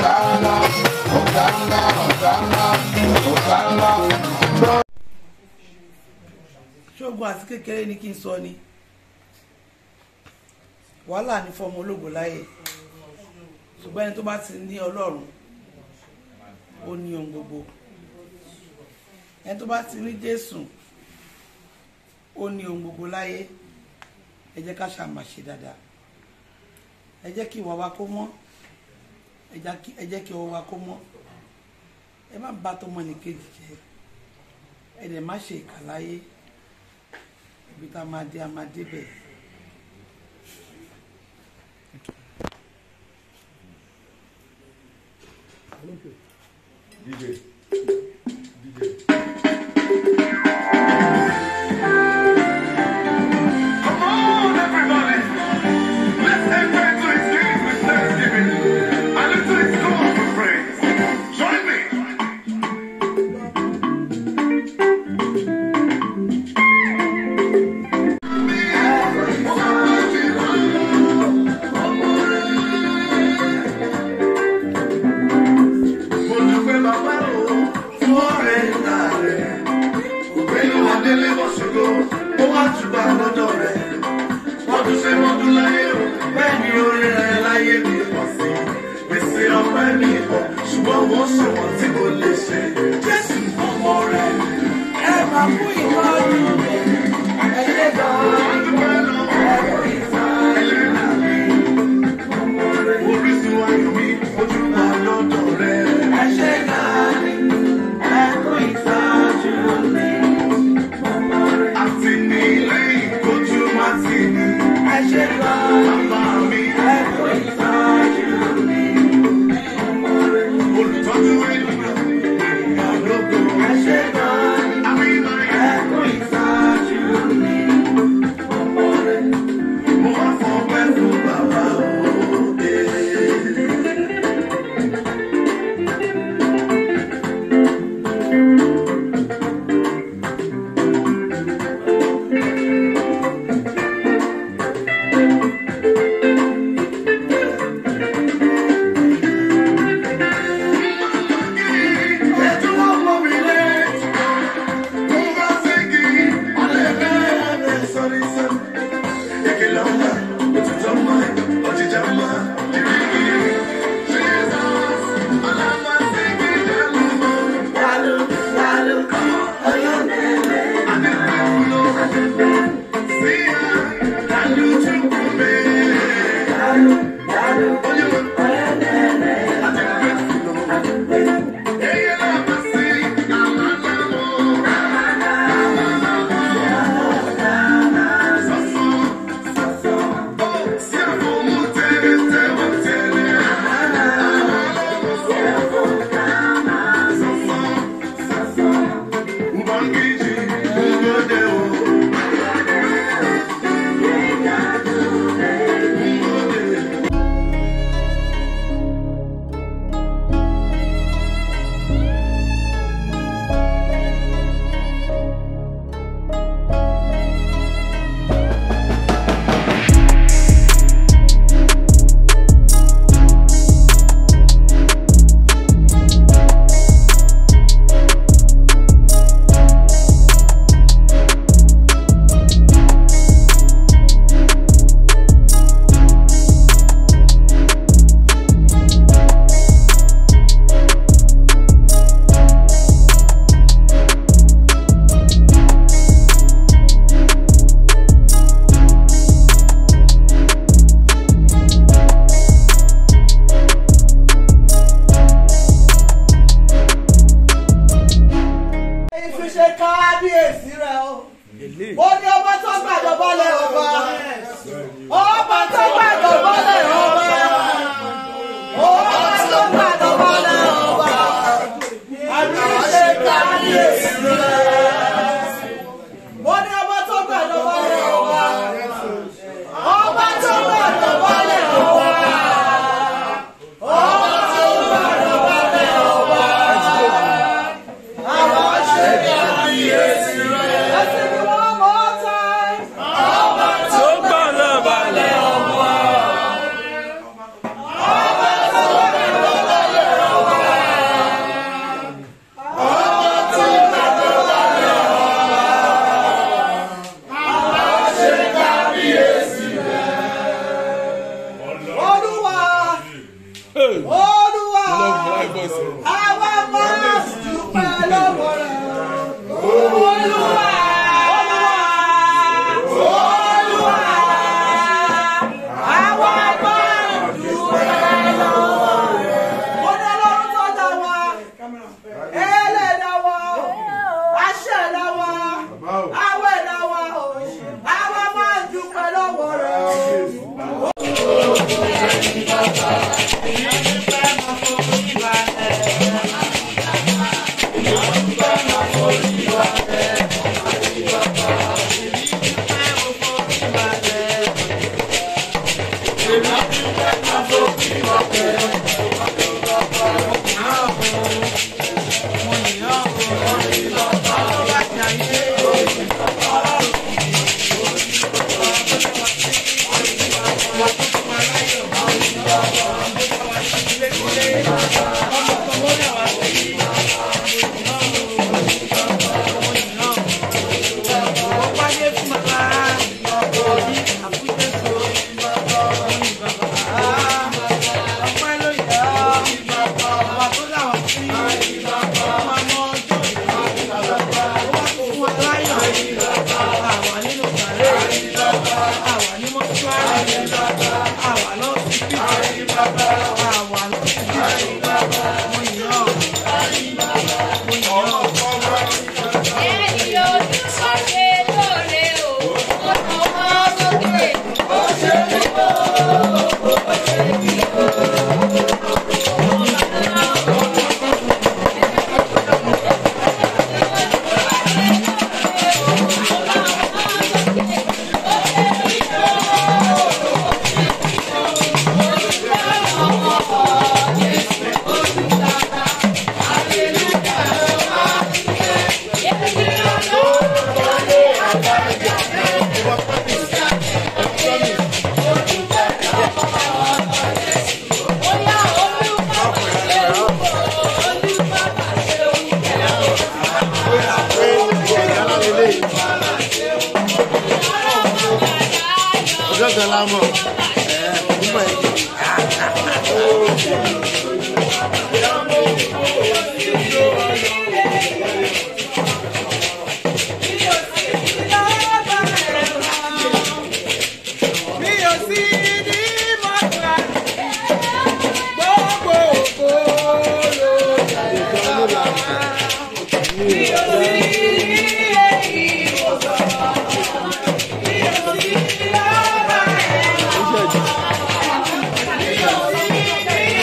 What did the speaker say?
Hosanna, Hosanna, Hosanna, Hosanna. ṣógun àti kékeré ni kí n sọ ni wàhálà ní fọmọ ológo láyè ṣùgbọ́n ẹni tó bá ti ní ọlọ́run ó ní ohun gbogbo ẹni tó bá ti ní jésù ó ní ohun gbogbo láyé ẹ jẹ́ ká ṣàmà ṣe dáadáa ẹ jẹ́ kí ìwà wa kó mọ́ ẹ já kí- ẹ jẹ́ kí ọwọ́ wa kó mọ́ ẹ má bá tọmọ nìkejì jẹ́ ẹ dẹ̀ má ṣe ìkà láyé ibi tá a máa dé a máa débẹ̀. DJ. Come on, everybody. Let's enter into his gates with thanksgiving and into his courts with praise. Join me. Mo dúpẹ́ bàbá o fún ọ̀rẹ́ ńlá rẹ̀. Ògbénu Adélé bọ̀ ṣògo, ó wá túbà lọ́dọ̀ rẹ̀. Wọ́n tún ṣe wọ́n tún láyé o, bẹ́ẹ̀ ni orí rẹ̀ láyé mi pọ̀ sí. Gbèsè ọpẹ́ mi pọ̀, ṣùgbọ́n wọ́n ṣòwò tí kò lè ṣe. Jésù ọmọ rẹ̀. ẹ máa kú ìtọ́jú mi ẹ ṣe gan-an Dúpẹ́ lọ́wọ́ ẹlẹ́dàá mi. Orísun ayọ̀ mi, ojú wa lọ́dọ̀ rẹ̀. ẹ ṣe gan-an ẹ kú ìtọ́jú mi Àti ní lẹ́yìn kojú má ti ní. ẹ ṣe gan-an Bàbá mi, ẹ kú ìtọ́jú mi olùtọ́jú ènìyàn, ènìyàn lógo. ẹ ṣe gan-an Àmì ìbáyà. ẹ kú ìtọ́jú mi Mo wá fọpẹ́ fún bàbá òde. Hey! olúwa I love my voice. àwa máa dúpẹ́ lọ́wọ́ rẹ̀. olúwa olúwa àwa máa dúpẹ́ lọ́wọ́ rẹ̀. mo ní ọlọ́run tó dá wa ẹlẹ́dàá wa aṣẹ̀dá wa awẹ̀dá wa àwa máa dúpẹ́ lọ́wọ́ rẹ̀. Ẹni ojú sọ́ṣe lóore o, ó tọwọ́ sókè, ó ṣe kíkó. Bóyá olúwa ṣe wúwo, olúwa ṣe wúwo. ọjọ́ kan la mọ̀ Mi ò sí ní mọ́tà, gbogbo ògo ló jẹ́ bàbá. Mi ò sí ní